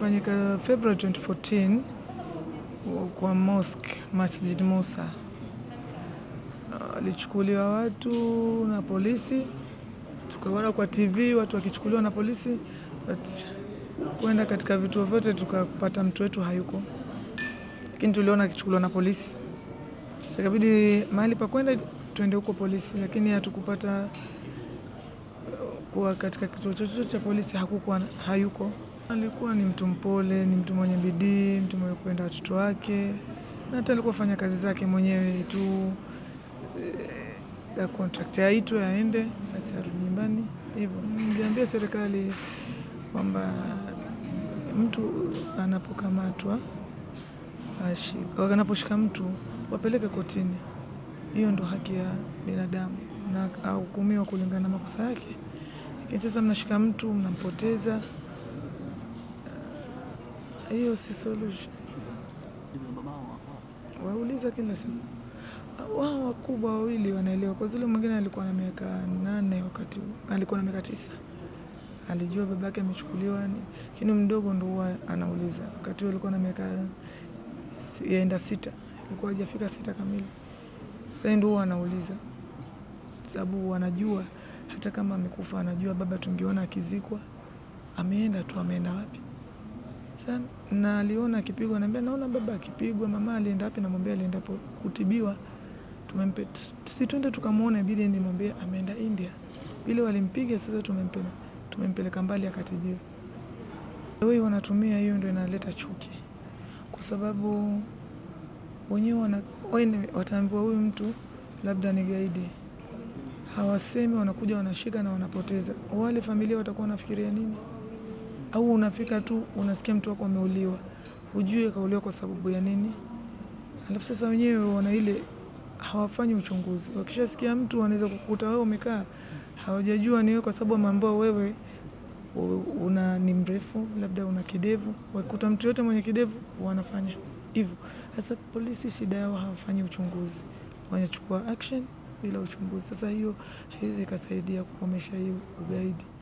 ilifanyika February 2014 kwa mosque Masjid Musa. Walichukuliwa watu na polisi, tukaona kwa TV watu wakichukuliwa na polisi, but kwenda katika vituo vyote tukapata mtu wetu hayuko, lakini tuliona akichukuliwa na polisi. Sasa ikabidi mahali pa kwenda tuende huko polisi, lakini hatukupata kuwa katika kituo chochote cha polisi hakukuwa hayuko. Alikuwa ni mtu mpole, ni mtu mwenye bidii, mtu mwenye kupenda watoto wake, na hata alikuwa fanya kazi zake mwenyewe tu ya contract aitwe aende basi arudi nyumbani hivyo. Niliambia serikali kwamba mtu anapokamatwa anaposhika mtu wapeleke kotini, hiyo ndo haki ya binadamu na ahukumiwa kulingana na makosa yake. Lakini sasa mnashika mtu mnampoteza, hiyo si solution. Wauliza kila siku wao wakubwa wawili wanaelewa, kwa zile mwingine alikuwa na miaka nane wakati alikuwa na miaka tisa alijua babake amechukuliwa, lakini mdogo ndo huwa anauliza. Wakati huo alikuwa na miaka yaenda sita, alikuwa hajafika sita kamili. Sasa ndo huwa anauliza, sababu wanajua hata kama amekufa, anajua baba tungeona akizikwa, ameenda tu, ameenda wapi? Sasa na aliona akipigwa, naambia naona baba akipigwa, mama alienda wapi? Namwambia alienda kutibiwa tumempe si twende tukamwona, ibidi nimwambie ameenda India. Vile walimpiga sasa, tumempeleka tumempeleka mbali akatibiwa. Wao wanatumia hiyo, ndio inaleta chuki, kwa sababu wenyewe wana wataambiwa huyu mtu labda ni gaidi, hawasemi, wanakuja wanashika na wanapoteza. Wale familia watakuwa wanafikiria nini? Au unafika tu unasikia mtu wako ameuliwa, hujui kauliwa kwa sababu ya nini, alafu sasa wenyewe wana ile hawafanyi uchunguzi. Wakishasikia mtu wanaweza kukuta wewe umekaa, hawajajua ni wewe, kwa sababu wameambiwa wewe una ni mrefu, labda una kidevu. Wakikuta mtu yote mwenye kidevu wanafanya hivyo. Sasa polisi shida yao hawafanyi uchunguzi, wanachukua action bila uchunguzi. Sasa hiyo haiwezi ikasaidia kukomesha hii ugaidi.